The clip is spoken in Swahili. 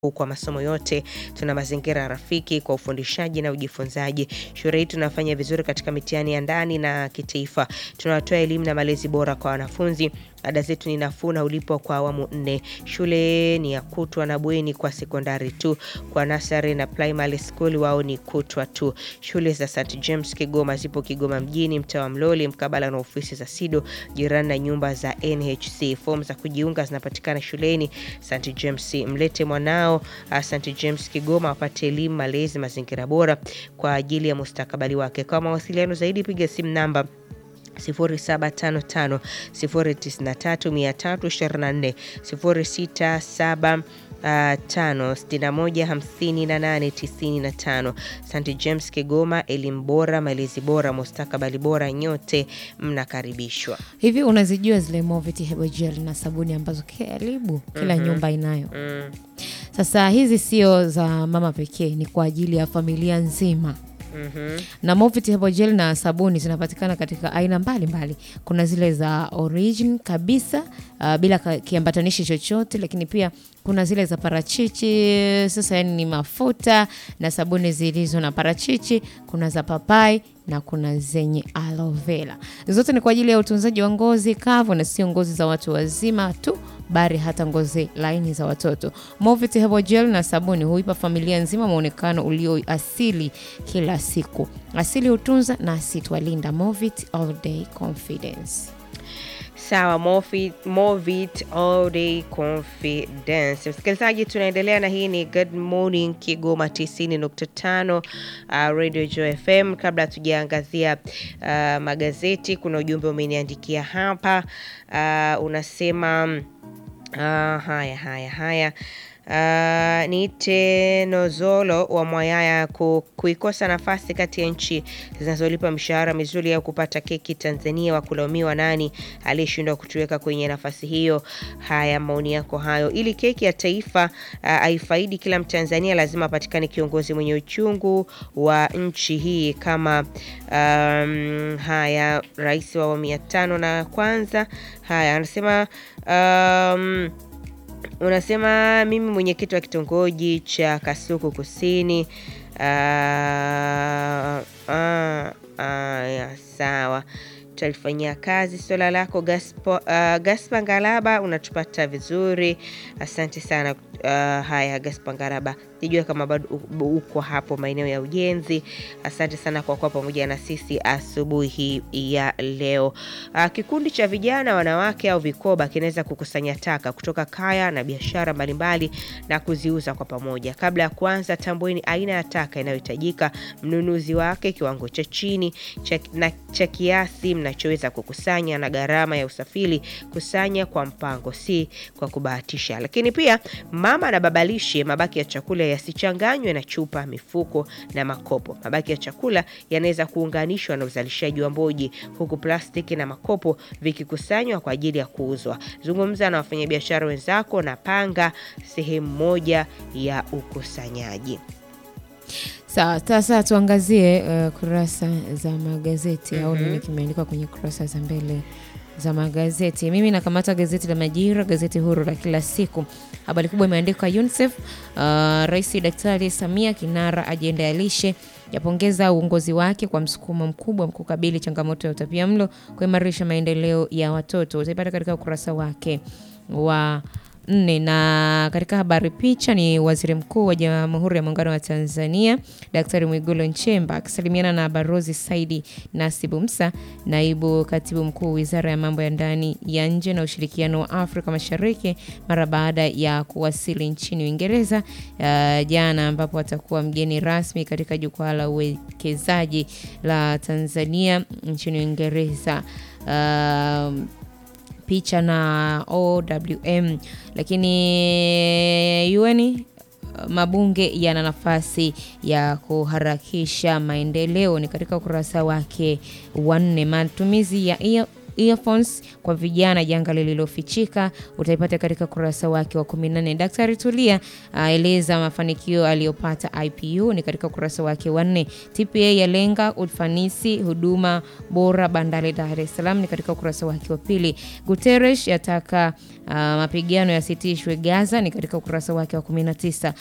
kwa masomo yote. Tuna mazingira rafiki kwa ufundishaji na ujifunzaji. Shule hii tunafanya vizuri katika mitihani ya ndani na kitaifa. Tunatoa elimu na malezi bora kwa wanafunzi. Ada zetu ni nafuu na ulipwa kwa awamu nne. Shule ni ya kutwa na bweni kwa sekondari tu. Kwa nursery na primary school wao ni kutwa tu. Shule za St James Kigoma zipo Kigoma mjini, mtaa wa Mloli, mkabala na ofisi za SIDO, jirani na nyumba za NHC. Fomu za kujiunga zinapatikana shuleni St James. Mlete mwanao uh, St James Kigoma apate elimu, malezi, mazingira bora kwa ajili ya mustakabali wake. Kwa mawasiliano zaidi piga simu namba 0755 093 324 067 tano sitini na moja hamsini na nane tisini na tano. St James Kigoma, elimu bora, malezi bora, mustakabali bora, nyote mnakaribishwa. Hivi unazijua zile Movit Herbal Gel na sabuni ambazo karibu kila nyumba inayo? Mm. Sasa hizi sio za mama pekee, ni kwa ajili ya familia nzima. Mhm. na Movit Herbal Gel na sabuni zinapatikana katika aina mbalimbali. Kuna zile za origin kabisa uh, bila ka- kiambatanishi chochote, lakini pia kuna zile za parachichi. Sasa yani ni mafuta na sabuni zilizo na parachichi. Kuna za papai na kuna zenye aloe vera. Zote ni kwa ajili ya utunzaji wa ngozi kavu na sio ngozi za watu wazima tu bali hata ngozi laini za watoto. Movit Herbal Gel na sabuni huipa familia nzima mwonekano ulio asili kila siku. Asili hutunza na asitwalinda. Movit All Day Confidence. Sawa, Movit, Movit All Day Confidence. Msikilizaji, tunaendelea na hii ni Good Morning Kigoma 90.5 uh, Radio Joy FM. Kabla tujaangazia uh, magazeti, kuna ujumbe umeniandikia hapa uh, unasema uh, haya haya haya Uh, niite Nozolo wa Mwayaya ku, kuikosa nafasi kati ya nchi zinazolipa mishahara mizuri au kupata keki Tanzania, wa kulaumiwa nani aliyeshindwa kutuweka kwenye nafasi hiyo? Haya, maoni yako hayo. Ili keki ya taifa uh, aifaidi kila Mtanzania, lazima apatikane kiongozi mwenye uchungu wa nchi hii kama um, haya, rais wa awamu ya tano na kwanza. Haya, anasema um, unasema mimi mwenyekiti wa kitongoji cha Kasuku Kusini. Ah, ah, ah, ya, sawa tutalifanyia kazi swala lako Gaspo, uh, Gaspa Ngalaba, unatupata vizuri, asante sana. Uh, haya Gaspa Ngalaba, sijua kama bado u- uko hapo maeneo ya ujenzi. Asante sana kwa kuwa pamoja na sisi asubuhi ya leo. Uh, kikundi cha vijana wanawake au vikoba kinaweza kukusanya taka kutoka kaya na biashara mbalimbali na kuziuza kwa pamoja. Kabla ya kuanza, tambueni aina ya taka inayohitajika, mnunuzi wake, kiwango cha chini cha, na cha kiasi mnachoweza kukusanya na gharama ya usafiri. Kusanya kwa mpango, si kwa kubahatisha. Lakini pia mama na baba lishe, mabaki ya chakula yasichanganywe na chupa, mifuko na makopo. Mabaki ya chakula yanaweza kuunganishwa na uzalishaji wa mboji, huku plastiki na makopo vikikusanywa kwa ajili ya kuuzwa. Zungumza na wafanyabiashara wenzako na panga sehemu moja ya ukusanyaji. Sawa, sasa tuangazie uh, kurasa za magazeti au nini kimeandikwa kwenye kurasa za mbele za magazeti. Mimi nakamata gazeti la Majira, gazeti huru la kila siku. Habari kubwa imeandikwa UNICEF, uh, Rais Daktari Samia kinara ajenda ya lishe yapongeza uongozi wake kwa msukumo mkubwa kukabili changamoto ya utapiamlo, kuimarisha maendeleo ya watoto. Utaipata katika ukurasa wake wa nne na katika habari picha ni waziri mkuu wa Jamhuri ya Muungano wa Tanzania Daktari Mwigulu Nchemba akisalimiana na Barozi Saidi Nasibu Musa, naibu katibu mkuu Wizara ya Mambo ya Ndani ya Nje na Ushirikiano wa Afrika Mashariki mara baada ya kuwasili nchini Uingereza uh, jana, ambapo atakuwa mgeni rasmi katika jukwaa la uwekezaji la Tanzania nchini Uingereza. Um, picha na OWM, lakini UN mabunge yana nafasi ya kuharakisha maendeleo, ni katika ukurasa wake wa nne. Matumizi ya earphones kwa vijana, janga lililofichika, utaipata katika ukurasa wake wa 14. Daktari Tulia aeleza mafanikio aliyopata IPU ni katika ukurasa wake wa 4. TPA yalenga ufanisi huduma bora bandari Dar es Salaam ni katika ukurasa wake wa pili. Guterres yataka uh, mapigano yasitishwe Gaza ni katika ukurasa wake wa 19.